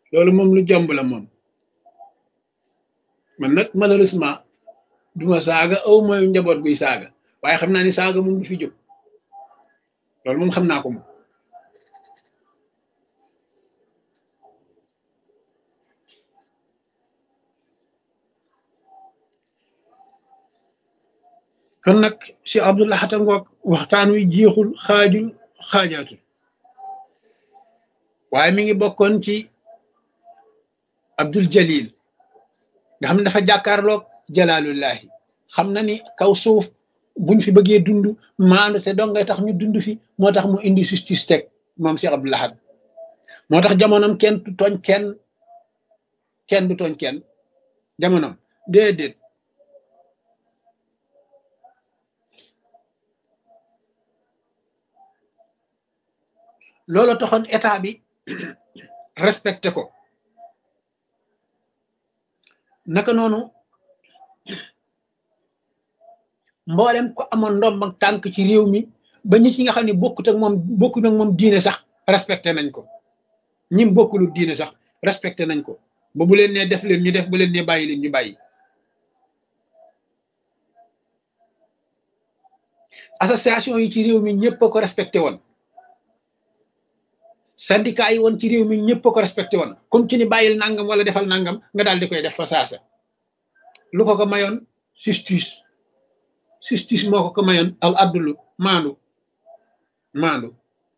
loolu moom lu jomb la moom man nag malheureusement duma saaga aw mooy njaboot guy saaga waaye xam naa ni saaga moom du fi jóg loolu moom xam naa ko moom kon nag Cheikh Abdou Lahad ngoog waxtaan wi jeexul xaajul xaajaatul waaye mi ngi bokkoon ci Abdul Jalil nga xam ne dafa jàkkaarloog jalaalullahi xam na ni kaw suuf buñ fi bëggee dund maandu te dong ngay tax ñu dund fi moo tax mu indi justice teg moom Cheikh Abdou Lahad moo tax jamonoom kenn du tooñ kenn kenn du tooñ kenn jamonoom déedéet loolu taxoon état bi respecté ko naka noonu mboolem ko amoon ndomb ak tànk ci réew mi ba ñi ci nga xam ne bokkut ak moom bokkut ak moom diine sax respecté nañ ko ñim bokkulu diine sax respecté nañ ko ba bu leen nee def leen ñu def bu leen nee bàyyi leen ñu bàyyi association yi ci réew mi ñëpp a ko respecté woon syndicat yi woon ci réew mi ñëpp a ko respecté woon comme ci ni bàyyil nangam wala defal nangam nga daal di koy def fa saasa lu ko ko mayoon justice justice moo ko ko mayoon al abdulu maandu maandu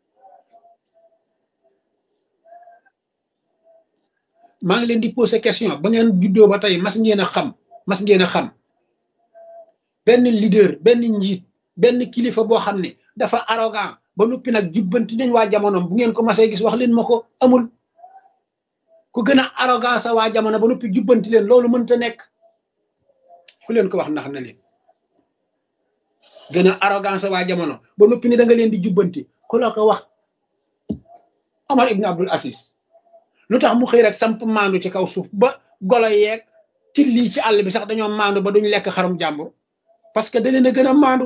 maa ngi leen di posé question ba ngeen juddoo ba tey mas ngeen a xam mas ngeen a xam benn leader benn njiit benn kilifa boo xam ne dafa arrogant ba noppi nag jubbanti nañ waa jamonoom bu ngeen ko masee gis wax leen ma ko amul ku gën a arrogant sa waa jamono ba noppi jubbanti leen loolu mënta nekk ku leen ko wax ndax na leen gën a arrogant sa waa jamono ba noppi ni da nga leen di jubbanti ku la ko wax Omar ibn Abdul Aziz lu tax mu xëy rek samp maandu ci kaw suuf ba golo yeeg ci lii ci àll bi sax dañoo maandu ba duñ lekk xarum jàmbur parce que da leen a gën a maandu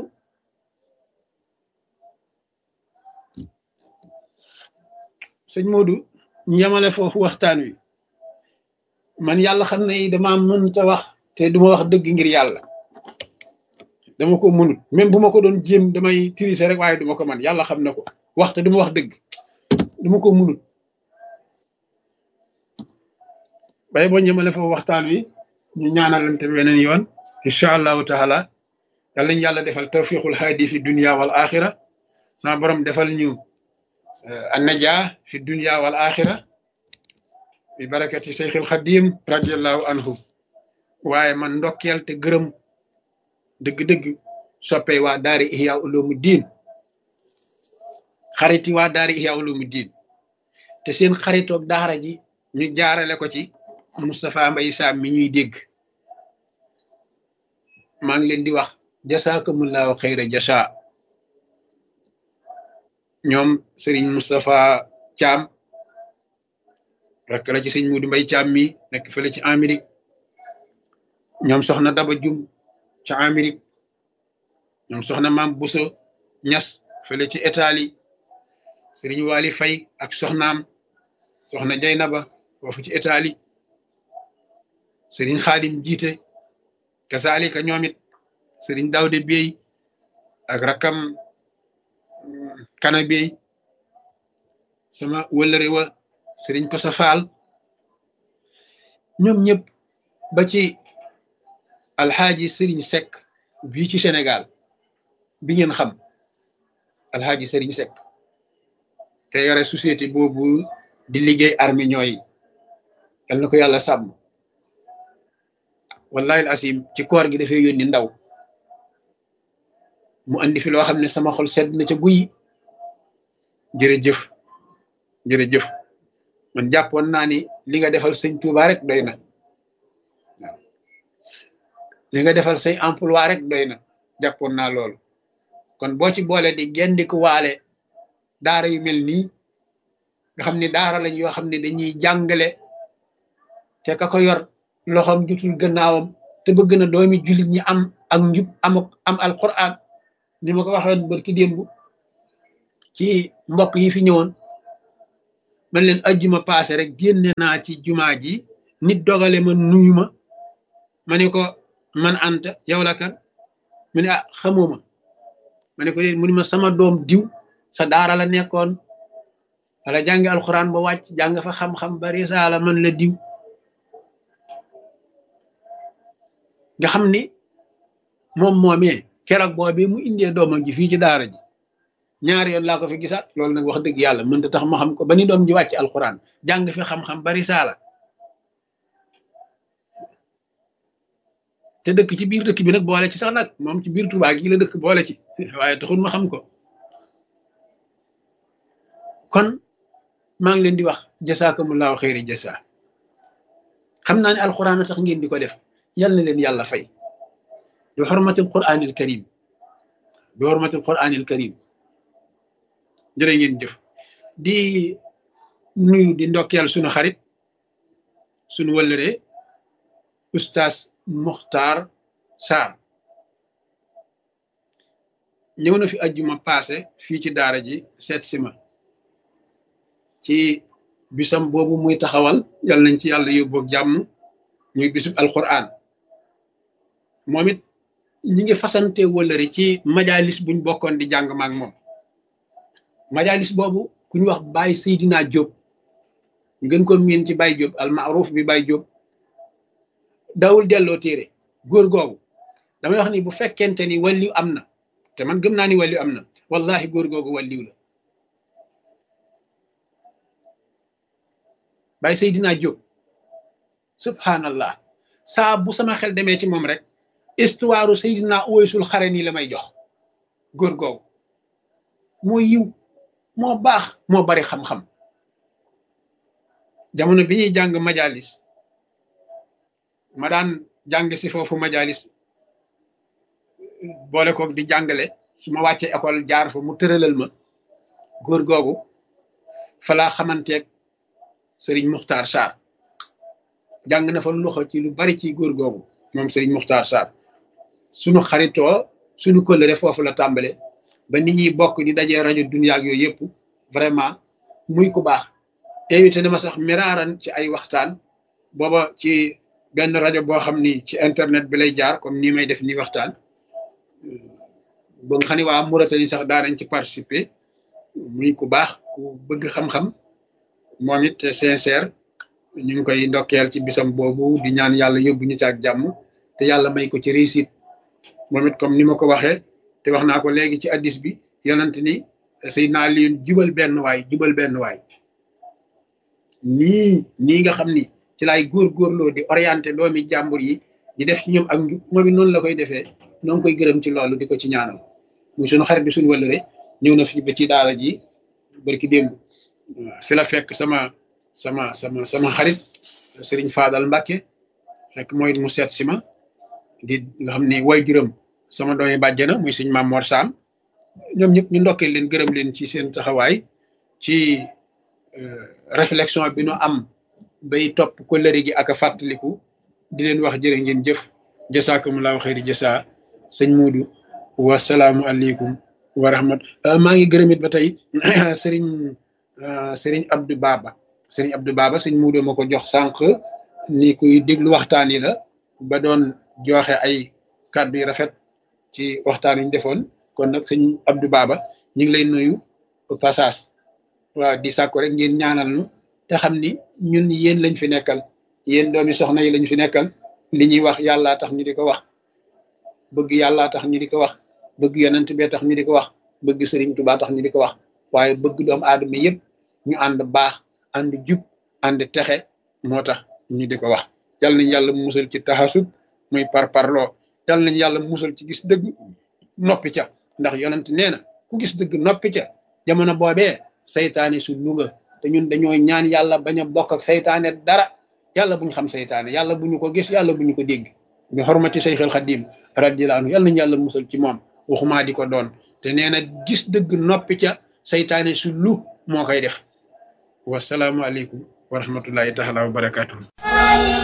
sëñ Modou ñu yemale foofu waxtaan wi man yàlla xam ne dama mënta wax te duma wax dëgg ngir yàlla dama ko mënut même bu ma ko doon jéem damay tirise rek waaye duma ko man yàlla xam na ko wax te duma wax dëgg duma ko mënut bay boo ñemale foofu waxtaan wi ñu ñaanalante beneen yoon incha allahu taala yàlla ñu yàlla defal tawfiqul haadi fi dunia wal axira sama borom defal ñu annaja fi dunia wal axira bi barakati seyxil xadim radiallahu anhu waaye man ndokkeel te gërëm dëgg-dëgg soppey waa daari ihya ulumu diin xariti waa daari ihya ulumu diin te seen xaritoog daara ji ñu jaarale ko ci Moustapha Mbaye Sam mi ñuy dégg maa ngi leen di wax jasaakumullahu xayra jasa ñoom Serigne Moustapha Thiam rek la ci sëñ Mudu Mbay Thiam mi nekk fële ci Amérique ñoom soxna Daba Jum ci Amérique ñoom soxna Maam Buso Ñas fële ci Italie Serigne Wali Fay ak soxnaam soxna Jaynaba foofu ci Italie Serigne Xaadim jiite kasaalika ñoom it Serigne Dawde Bey ak rakam kana bey sama wëllëre wa Serigne Kosa Faal ñoom ñëpp ba ci alxaaji Serigne Seck bii ci Sénégal bi ngeen xam alxaaji Serigne Seck te yore société boobu di liggéey armée ñooyi yal na ko yàlla sàmm wallahi al asim ci koor gi dafay yónni ndaw mu andi fi loo xam ne sama xol sedd na ca guy jërëjëf jërëjëf man jàppoon naa ni li nga defal sëñ Touba rek doy na waaw li nga defal say emploi rek doy na jàppoon naa loolu kon boo ci boole di gendiku waale daara yu mel nii nga xam ne daara lañ yoo xam ne dañuy jàngale te ka ko yor loxoom jutul gannaawam te bëgg na doomi jullit ñi am ak njub am am alquran ni ma ko waxoon barki démb ci mbokk yi fi ñëwoon man leen ajjuma paase rek génne naa ci jumaa ji nit dogale ma nuyu ma ma ne ko man anta yow la kan mu ne ah xamuma ma ne ko déet mu ne ma sama doom diw sa daara la nekkoon wala jàngi alxuraan ba wàcc jàng fa xam-xam ba risaala man la diw nga xam ni moom moomee keroog boobee mu indee doomam ji fii ci daara ji ñaari yoon laa ko fi gisaat loolu nag wax dëgg yàlla mënta tax ma xam ko ba ni doom ji wàcc alxuraan jàng fi xam-xam ba risaala te dëkk ci biir dëkk bi nag boole ci sax nag moom ci biir Tuubaa gi la dëkk boole ci waaye taxul ma xam ko kon maa ngi leen di wax jasaakumullahu xeyri jasa xam naa ne alxuraan a tax ngeen di ko def yal na leen yàlla fay bi xormatil quraanil karim bi xormatil quraanil karim jërë ngeen jëf di nuyu di ndokkeel sunu xarit sunu wëllëre ustaas Muxtaar Sarr ñëw na fi ajjuma paase fii ci daara ji seet si ma ci bisam boobu muy taxawal yal nañ ci yàlla yóbbu ak jàmm muy bisub alquran moom it ñi ngi fasante wëllëri ci majalis buñ bokkoon di jàng maak moom majalis boobu ku ñu wax Baye Seydina Diop ñu gën ko miin ci Baye Diop al maaruf bi Baye Diop dawul delloo téere góor googu damay wax ni bu fekkente ni walliw am na te man gëm naa ni walliw am na wallahi góor googu walliw la Baye Seydina Diop subhanallah saa bu sama xel demee ci moom rek histoire Seydina Uwaysul Xarani la may jox góor googu moo yiw moo baax moo bari xam-xam jamono bi ñuy jàng majalis ma daan jàng si foofu majalis boole ko di jàngale su ma wàccee école jaar fa mu tëralal ma góor googu fa laa xamanteeg Sëriñ Muxtaar Sarr jàng na fa loxo ci lu bari ci góor googu moom Sëriñ Muxtaar Sarr sunu xaritoo sunu kóllëre foofu la tàmbale ba nit ñi bokk di dajee rajo Dunya ak yooyu yëpp vraiment muy ku baax invité na ma sax miraaran ci ay waxtaan booba ci benn rajo boo xam ni ci internet bi lay jaar comme nii may def nii waxtaan ba nga xam ne waa Mauritanie sax daanañ ci participer muy ku baax ku bëgg xam-xam moom it sincère ñu ngi koy ndokkeel ci bisam boobu di ñaan yàlla yóbbu ñu ci ak jàmm te yàlla may ko ci réussite moom it comme ni ma ko waxee te wax naa ko léegi ci addis bi yonent ni Seydina Aliyun jubal benn waay jubal benn waay nii nii nga xam ni ci laay góorgóorloo di orienté doomi jàmbur yi di def ci ñoom ak njub moom it noonu la koy defee noo ngi koy gërëm ci loolu di ko ci ñaanal muy suñu xarit bi suñu wëlëre ñëw na fi ba ci daara ji barki démb fi la fekk sama sama sama sama xarit Serigne Fadal Mbacke fekk mooy mu seet si ma di nga xam ni way juróom sama doomi bàjjana muy suñ Maam Mor Sam ñoom ñëpp ñu ndokkee leen gërëm leen ci seen taxawaay ci réflexion bi nu am bay topp ko lëri gi ak a fàttaliku di leen wax jërë ngeen jëf jasaakumullahu xayri jasa sëñ Muudu wasalaamu aleykum wa rahmat maa ngi gërëm it ba tey sëriñ sëriñ Abdou Baba sëriñ Abdou Baba sëñ Muudu ma ko jox sànq ni kuy déglu waxtaan yi la ba doon joxe ay kàddu yu rafet ci waxtaan yi ñu defoon kon nag sëñ Abdou Baba ñu ngi lay nuyu passage waaw di sàkko rek ngeen ñaanal nu te xam ni ñun yéen lañ fi nekkal yéen doomi soxna yi lañ fi nekkal li ñuy wax yàllaa tax ñu di ko wax bëgg yàllaa tax ñu di ko wax bëgg yonent bee tax ñu di ko wax bëgg sëriñ Tuubaa tax ñu di ko wax waaye bëgg doomu aadama yëpp ñu ànd baax ànd jub ànd texe moo tax ñu di ko wax yal nañ yàlla musal ci taxasub muy par parloo yal nañ yàlla musal ci gis dëgg noppi ca ndax yonent nee na ku gis dëgg noppi ca jamono boobee saytaane su luga te ñun dañoo ñaan yàlla bañ a bokk ak saytaane dara yàlla buñ xam saytaane yàlla bu ñu ko gis yàlla bu ñu ko dégg bi xormati Seyxul Xadim radiyallahu anhu yàlla nañu yàlla musal ci moom waxumaa di ko doon te nee na gis dëgg noppi ca saytaane su lu moo koy def wasalaamualeykum wa rahmatullahi taala wa barakatuhu